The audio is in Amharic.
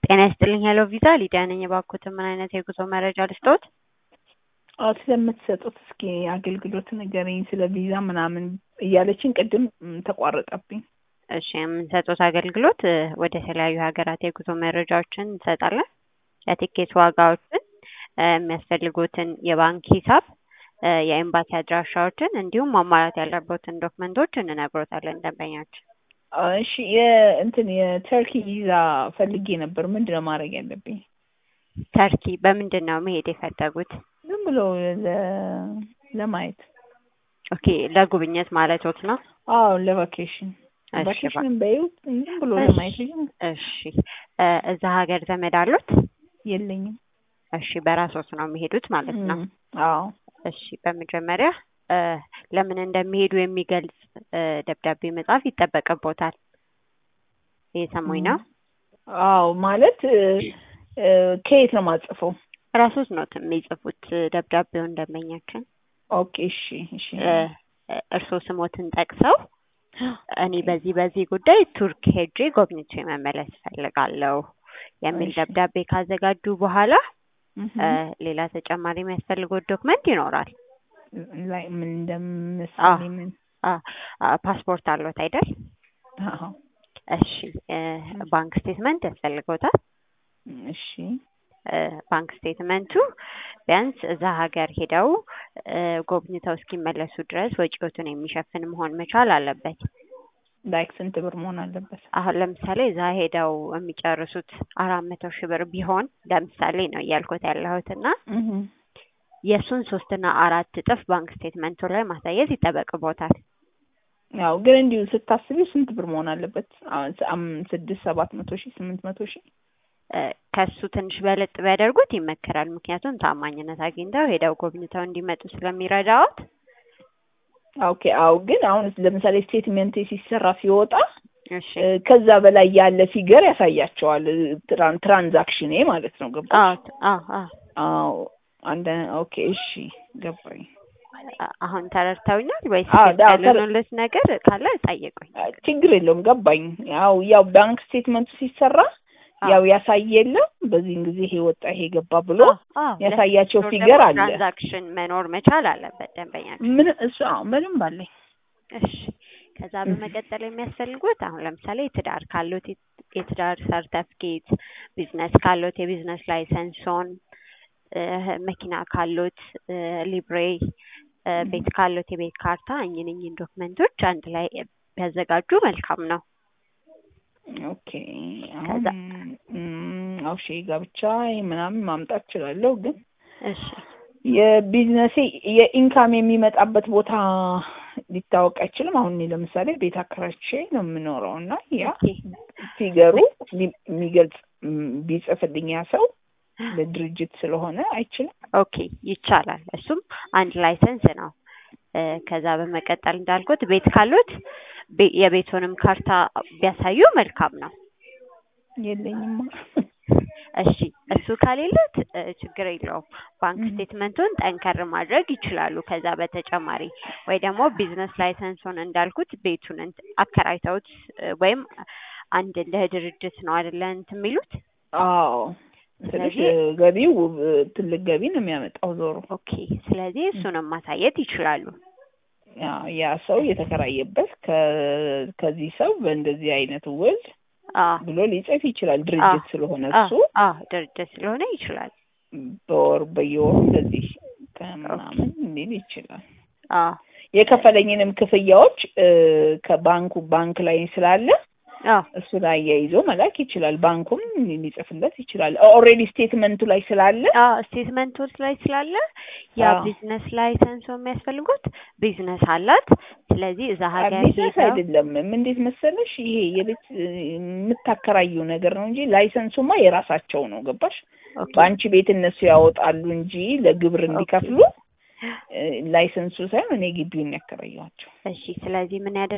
ጤና ይስጥልኝ ሄሎ ቪዛ ሊዲያ ነኝ። እባክዎትን ምን አይነት የጉዞ መረጃ ልስጥዎት? አዎ ስለምትሰጡት እስኪ አገልግሎት ንገረኝ፣ ስለ ቪዛ ምናምን እያለችን ቅድም ም፣ ተቋረጠብኝ። እሺ የምንሰጡት አገልግሎት እ፣ ወደ ተለያዩ ሀገራት የጉዞ መረጃዎችን እንሰጣለን። የቲኬት ዋጋዎችን፣ እ፣ የሚያስፈልጉትን የባንክ ሂሳብ፣ እ፣ የኤምባሲ አድራሻዎችን እንዲሁም ማሟላት ያለቦትን ዶክመንቶች እንነግሮታለን ደንበኛችን። እሺ የእንትን የተርኪ ቪዛ ፈልጌ ነበር። ምንድን ነው ማድረግ ያለብኝ? ተርኪ በምንድን ነው መሄድ የፈለጉት? ዝም ብሎ ለ- ለማየት። ኦኬ ለጉብኝት ማለቶት ነው? አዎ ለቫኬሽን እሺ ቫኬሽን በይው ዝም ብሎ እሺ። ለማየት ብዬ ነው። እሺ እ፣ እዛ ሀገር ዘመድ አሉት? የለኝም። እሺ በራስዎት ነው የሚሄዱት ማለት ነው? እም፣ አዎ እሺ በመጀመሪያ እ፣ ለምን እንደሚሄዱ የሚገልጽ እ፣ ደብዳቤ መጻፍ ይጠበቅቦታል። እየሰሙኝ ነው? አዎ ማለት እ፣ እ፣ ከየት ነው የማጽፈው? ራስዎት ነው የሚጽፉት እ፣ ደብዳቤውን ደንበኛችን ኦኬ እሺ እሺ እ፣ እርስዎ ስሞትን ጠቅሰው እኔ በዚህ በዚህ ጉዳይ ቱርክ ሄጄ ጎብኝቼ መመለስ እፈልጋለሁ የሚል እሺ። ደብዳቤ ካዘጋጁ በኋላ እህ፣ እ፣ ሌላ ተጨማሪ የሚያስፈልጉት ዶክመንት ይኖራል። ላይ ምን እንደምሳሌ ምን አ፣ አ፣ ፓስፖርት አለዎት አይደል? አዎ እሺ እ፣ ባንክ ስቴትመንት ያስፈልገውታል። እሺ እ፣ ባንክ ስቴትመንቱ ቢያንስ እዛ ሀገር ሄደው እ፣ ጎብኝተው እስኪመለሱ ድረስ ወጪዎቱን የሚሸፍን መሆን መቻል አለበት። ላይክ ስንት ብር መሆን አለበት? አሁን ለምሳሌ እዛ ሄደው የሚጨርሱት አራት መቶ ሺህ ብር ቢሆን ለምሳሌ ነው እያልኩት ያለሁት እና እህ የእሱን ሶስትና አራት እጥፍ ባንክ ስቴትመንቱ ላይ ማሳየት ይጠበቅቦታል። ያው ግን እንዲሁ ስታስቢው ስንት ብር መሆን አለበት? አሁን ስ- አም- ስድስት ሰባት መቶ ሺህ ስምንት መቶ ሺህ እ፣ ከሱ ትንሽ በለጥ ቢያደርጉት ይመከራል። ምክንያቱም ታማኝነት አግኝተው ሄደው ጎብኝተው እንዲመጡ ስለሚረዳዎት። ኦኬ አዎ ግን አሁን ለምሳሌ ስቴትመንት ሲሰራ ሲወጣ እሺ እ፣ ከዛ በላይ ያለ ፊገር ያሳያቸዋል እ፣ ትራን- ትራንዛክሽኔ ማለት ነው ገባሽ? አዎ አዎ አዎ አዎ አንደ ኦኬ እሺ ገባኝ። አ- አሁን ተረድተውኛል ወይስ አዎ፣ ግልጽ አዎ፣ ተረ- ያልሆነልዎት ነገር ካለ ጠይቁኝ። አ፣ ችግር የለውም ገባኝ። ያው ያው ባንክ ስቴትመንቱ ሲሰራ አዎ። ያው ያሳይ የለም በዚህን ጊዜ ይሄ ወጣ ይሄ ገባ ብሎ አዎ፣ አዎ። ያሳያቸው ለስቶር ፊገር ደግሞ አለ። ትራንዛክሽን መኖር መቻል አለበት ደንበኛችን። ምን እሱ አዎ በደንብ አለኝ። እሺ ከዛ በመቀጠል የሚያስፈልጉት አሁን ለምሳሌ ትዳር ካሉት የት- የትዳር ሰርተፍኬት፣ ቢዝነስ ካሉት የቢዝነስ ላይሰንሶን፣ እ፣ መኪና ካሉት እ፣ ሊብሬ፣ እ፣ ቤት ካሉት የቤት ካርታ እኝን እኝን ዶክመንቶች አንድ ላይ ቢያዘጋጁ መልካም ነው። ኦኬ አሁን ከዛ- ም፣ አዎ እሺ ጋብቻ ምናምን ማምጣት እችላለሁ ግን እሺ የቢዝነሴ የኢንካም የሚመጣበት ቦታ ሊታወቅ አይችልም። አሁን እኔ ለምሳሌ ቤት አከራይቼ ነው የምኖረው እና ያ ኦኬ ፊገሩ ሚ- የሚገልጽ ም፣ ቢጽፍልኝ ያ ሰው ለድርጅት ስለሆነ አይችልም። ኦኬ ይቻላል። እሱም አንድ ላይሰንስ ነው። እ፣ ከዛ በመቀጠል እንዳልኩት ቤት ካሉት ቤ- የቤቱንም ካርታ ቢያሳዩ መልካም ነው። የለኝማ። እሺ እሱ ከሌለት እ፣ ችግር የለውም። ባንክ እህ። ስቴትመንቱን ጠንከር ማድረግ ይችላሉ። ከዛ በተጨማሪ ወይ ደግሞ ቢዝነስ ላይሰንሱን እንዳልኩት ቤቱን እንት- አከራይተውት እ፣ ወይም አንድ እንደ ድርጅት ነው አይደለ እንትን የሚሉት አዎ ትንሽ ስለዚህ- ገቢው እ፣ ትልቅ ገቢ ነው የሚያመጣው ዞሮ ኦኬ። ስለዚህ እሱንም ማሳየት ይችላሉ። ያ ያ ሰው የተከራየበት ከ- ከዚህ ሰው በእንደዚህ አይነት ውል አዎ ብሎ ሊጽፍ ይችላል። ድርጅት ስለሆነ እሱ አዎ ድርጅት ስለሆነ ይችላል። በወር በየወሩ እንደዚህ ከምናምን ሊል ይችላል። አዎ የከፈለኝንም ክፍያዎች እ፣ ከባንኩ ባንክ ላይ ስላለ አዎ እሱ ላይ አያይዞ መላክ ይችላል። ባንኩም ሊጽፍለት ይችላል። ኦልሬዲ ስቴትመንቱ ላይ ስላለ አዎ ስቴትመንቶች ላይ ስላለ ያ አዎ። ቢዝነስ ላይሰንስ የሚያስፈልጉት ቢዝነስ አላት። ስለዚህ እዛ ሀገር ቢዝነስ ሄደው አይደለም። እንዴት መሰለሽ ይሄ የቤት እ፣ የምታከራዩ ነገር ነው እንጂ ላይሰንሱማ የራሳቸው ነው። ገባሽ? ኦኬ በአንቺ ቤት እነሱ ያወጣሉ እንጂ ለግብር እንዲከፍሉ እ፣ ላይሰንሱ ሳይሆን እኔ ግቢውን ያከራየኋቸው። እሺ። ስለዚህ ምን ያደርጋል